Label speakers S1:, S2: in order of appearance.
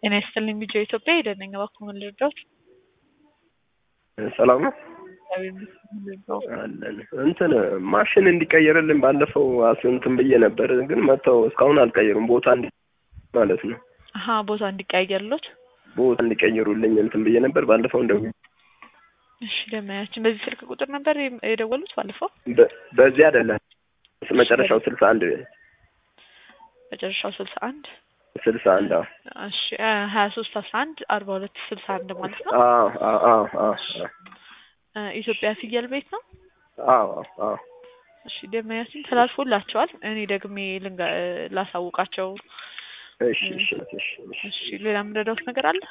S1: ጤና ይስጥልኝ ቢጆ ኢትዮጵያ ሄደን ነኝ እባክዎ ምን ልርዳዎት?
S2: ሰላም ነው
S1: እግዚአብሔር ይመስገን ምን ልርዳዎት?
S2: አለን እንትን ማሽን እንዲቀየርልን ባለፈው አስ- እንትን ብዬ ነበር፣ ግን መጥተው እስካሁን አልቀየሩም። ቦታ እንዲ ማለት ነው
S1: አሀ ቦታ እንዲቀያየርሎት
S2: ቦታ እንዲቀይሩልኝ እንትን ብዬ ነበር ባለፈው። እንደ
S1: እሺ ደመያችን በዚህ ስልክ ቁጥር ነበር የም- የደወሉት ባለፈው
S2: በ- በዚህ አይደለም መጨረሻው ስልሳ አንድ
S1: መጨረሻው ስልሳ አንድ
S2: ስልሳ አንድ አዎ
S1: እሺ ሀያ ሶስት አስራ አንድ አርባ ሁለት ስልሳ አንድ ማለት ነው።
S2: አዎ አዎ አዎ አዎ
S1: እ ኢትዮጵያ ፍየል ቤት ነው።
S2: አዎ አዎ
S1: እሺ ደመያችን ተላልፎላቸዋል። እኔ ደግሜ ልንጋ ላሳውቃቸው።
S2: እሺ እሺ እሺ እሺ
S1: እሺ ሌላ የምንረዳውት ነገር አለ?